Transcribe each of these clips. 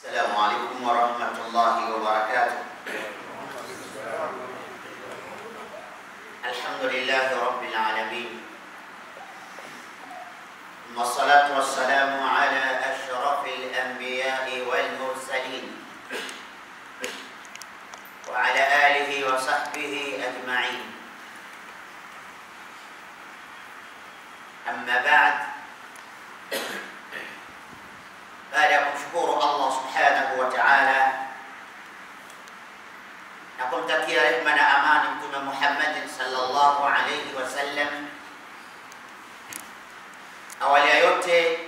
السلام عليكم ورحمة الله وبركاته الحمد لله رب العالمين والصلاة والسلام على أشرف الأنبياء والمرسلين وعلى آله وصحبه أجمعين أما بعد baada ya kumshukuru Allah subhanahu wa ta'ala na kumtakia rehma na amani Mtume Muhammadin sallallahu alayhi wasallam, awali ya yote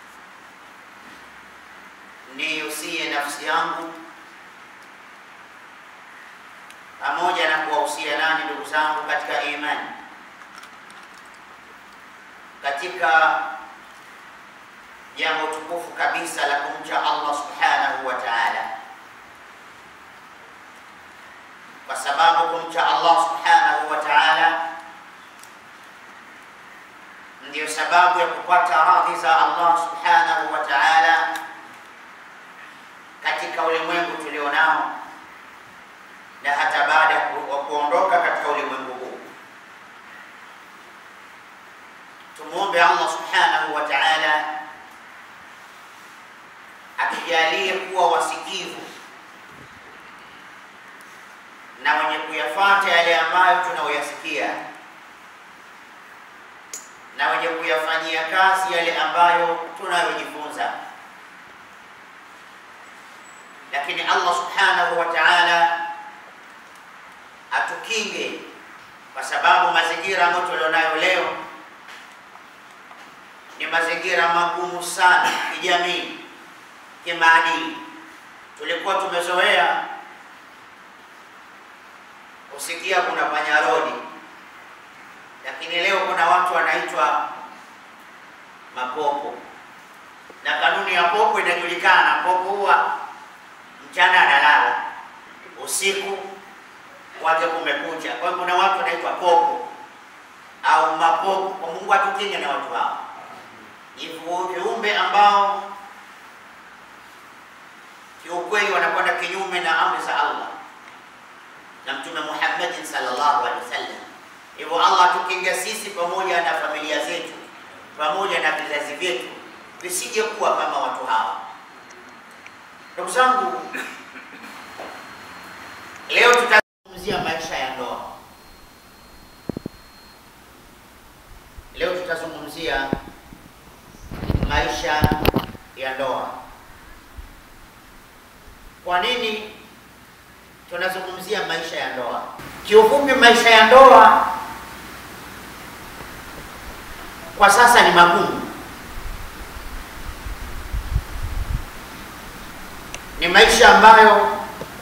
niusie nafsi yangu pamoja na kuwahusia nani ndugu zangu katika imani katika jambo tukufu kabisa la kumcha Allah subhanahu wa ta'ala, kwa sababu kumcha Allah subhanahu wa ta'ala ndiyo sababu ya kupata radhi za Allah subhanahu wa ta'ala katika ulimwengu tulionao na hata baada ya kuondoka katika ulimwengu huu. Tumuombe Allah subhanahu wa ta'ala atujalie kuwa wasikivu na wenye kuyafuata yale ambayo tunayoyasikia na wenye kuyafanyia kazi yale ambayo tunayojifunza. Lakini Allah subhanahu wa ta'ala atukinge, kwa sababu mazingira ambayo tulionayo leo ni mazingira magumu sana kijamii kimaadili. Tulikuwa tumezoea kusikia kuna panyarodi, lakini leo kuna watu wanaitwa mapopo, na kanuni ya popo inajulikana. Popo huwa mchana analala, usiku wake kumekucha. Kwa hiyo kuna watu wanaitwa popo au mapopo. Kwa Mungu atukinge na watu hao, ni viumbe ambao kiukweli wanakwenda kinyume na amri za Allah na Mtume Muhammadin sallallahu alaihi wasallam. Hivyo Allah atukinge sisi pamoja na familia zetu pamoja na vizazi vyetu visije kuwa kama watu hawa. Ndugu zangu, leo tutazungumzia maisha ya ndoa. Leo tutazungumzia maisha ya ndoa. Kwa nini tunazungumzia maisha ya ndoa? Kiufupi, maisha ya ndoa kwa sasa ni magumu, ni maisha ambayo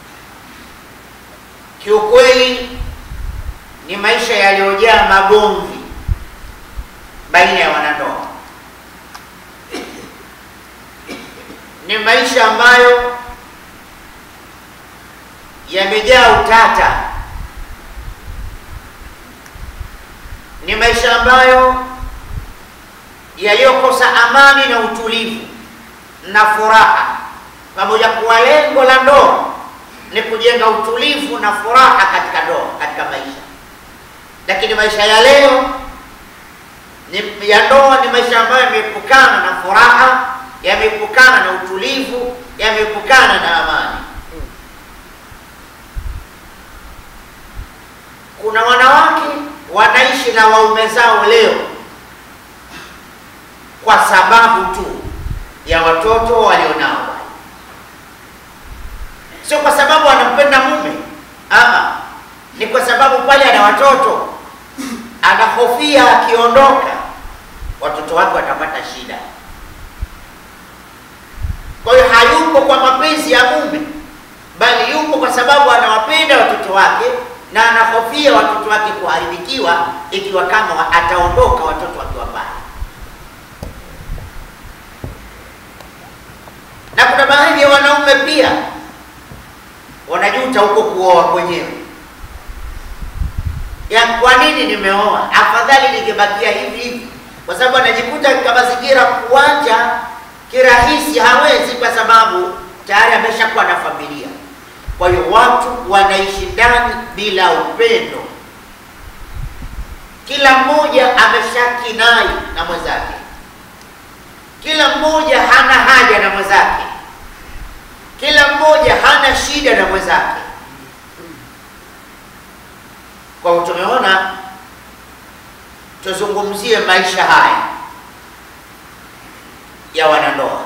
kiukweli ni maisha yaliyojaa magomvi baina ya wanandoa, ni maisha ambayo yamejaa utata, ni maisha ambayo yaliyokosa amani na utulivu na furaha, pamoja kuwa lengo la ndoa ni kujenga utulivu na furaha katika ndoa, katika maisha. Lakini maisha ya leo ni ya ndoa ni maisha ambayo yameepukana na furaha, yameepukana na utulivu, yameepukana na amani. Kuna wanawake wanaishi na waume zao leo kwa sababu tu ya watoto walionao, sio kwa sababu anampenda mume ama ni kwa sababu pale ana watoto, anahofia akiondoka watoto wake watapata shida. Kwa hiyo hayupo kwa mapenzi ya mume, bali yupo kwa sababu anawapenda watoto wake na anahofia watoto wake kuharibikiwa ikiwa kama ataondoka watoto wakiwa pale. Na kuna baadhi ya wanaume pia wanajuta huko kuoa kwenyewe, ya kwa nini nimeoa, afadhali ningebakia hivi hivi, kwa sababu anajikuta katika mazingira kuacha kirahisi hawezi, kwa sababu tayari ameshakuwa na familia. Kwa hiyo watu wanaishi ndani bila upendo, kila mmoja ameshakinai na mwenzake, kila mmoja hana haja na mwenzake, kila mmoja hana shida na mwenzake. Kwa hiyo tumeona tuzungumzie maisha haya ya wanandoa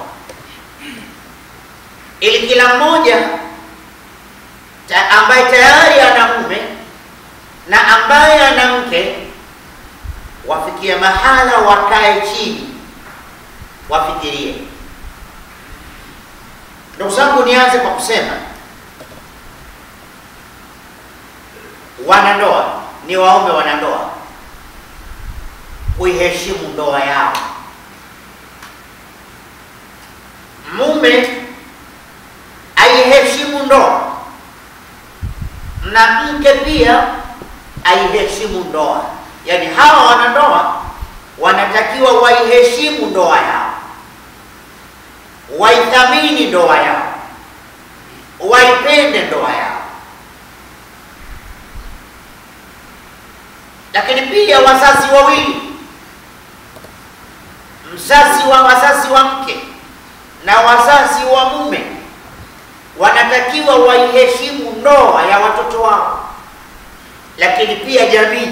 ili kila mmoja ta, ambaye tayari ana mume na ambaye ana mke wafikie mahala wakae chini wafikirie. Ndugu zangu, nianze kwa kusema wanandoa ni waombe wanandoa kuiheshimu ndoa yao. Mume aiheshimu ndoa na mke pia aiheshimu ndoa. Yaani hawa wanandoa wanatakiwa waiheshimu ndoa yao, waithamini ndoa yao, waipende ndoa yao. Lakini pia wazazi wawili, mzazi wa wazazi wa mke na wazazi wa mume wanatakiwa waiheshimu ndoa ya watoto wao, lakini pia jamii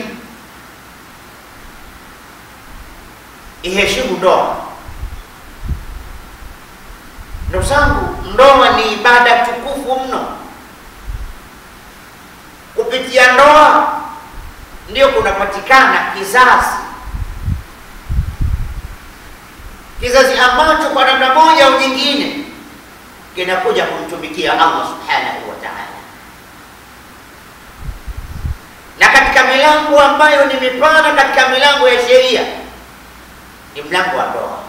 iheshimu ndoa. Ndugu zangu, ndoa ni ibada tukufu mno. Kupitia ndoa ndio kunapatikana kizazi, kizazi ambacho kwa namna moja au nyingine kinakuja kumtumikia Allah subhanahu wa ta'ala. Na katika milango ambayo ni mipana katika milango ya sheria ni mlango wa ndoa,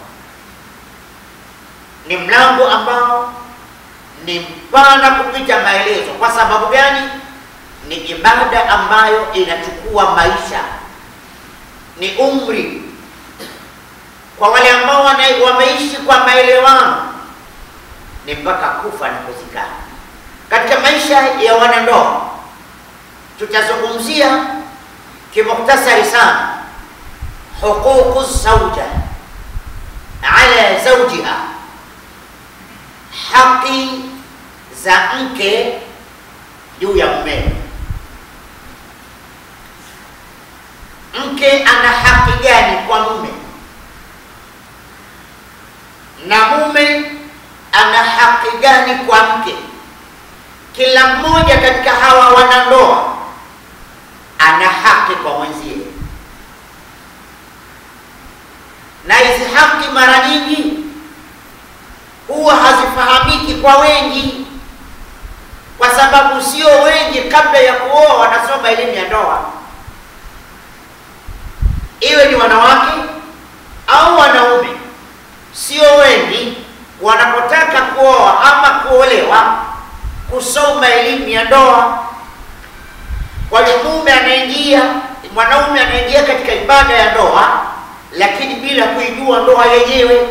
ni mlango ambao ni mpana kupita maelezo. Kwa sababu gani? Ni ibada ambayo inachukua maisha, ni umri. Kwa wale ambao wameishi kwa maelewano ni mpaka kufa na kuzikana. Katika maisha ya wanandoa tutazungumzia kimuktasari sana huququ zauja ala zaujiha, haki za mke juu ya mumewe. Mke ana haki gani kwa mume na mume ana haki gani kwa mke? Kila mmoja katika hawa wanandoa ana haki kwa mwenzie, na hizi haki mara nyingi huwa hazifahamiki kwa wengi, kwa sababu sio wengi kabla ya kuoa wanasoma elimu ya ndoa, iwe ni wanawake au wanaume, sio wengi wanapotaka kuoa ama kuolewa kusoma elimu ya ndoa. Kwa hiyo mume anaingia, mwanaume anaingia katika ibada ya ndoa, lakini bila kuijua ndoa yenyewe.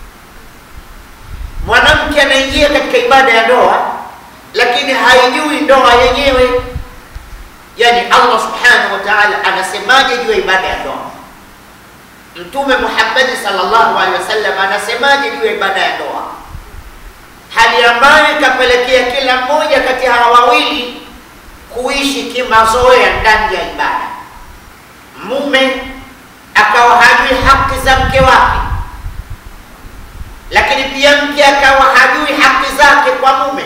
Mwanamke anaingia katika ibada ya ndoa, lakini haijui ndoa yenyewe. Yani Allah subhanahu wa ta'ala anasemaje juu ya ibada ya ndoa? Mtume Muhammad sallallahu alaihi wasallam anasemaje juu ya ibada ya ndoa, hali ambayo ikapelekea kila mmoja kati ya hawa wawili kuishi kimazoea ndani ya ibada. Mume akawa hajui haki za mke wake, lakini pia mke akawa hajui haki zake kwa mume,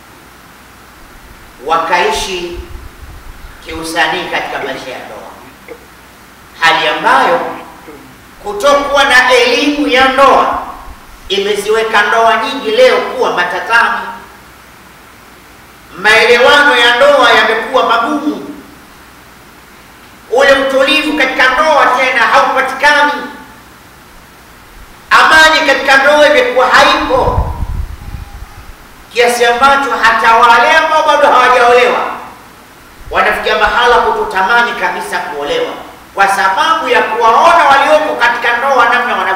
wakaishi kiusanii katika maisha ya ndoa, hali ambayo kutokuwa na elimu ya ndoa imeziweka ndoa nyingi leo kuwa matatani. Maelewano ya ndoa yamekuwa magumu, ule utulivu katika ndoa tena haupatikani, amani katika ndoa imekuwa haipo, kiasi ambacho hata wale ambao bado hawajaolewa wanafikia mahala kutotamani kabisa kuolewa kwa sababu ya kuwaona walioko katika ndoa namna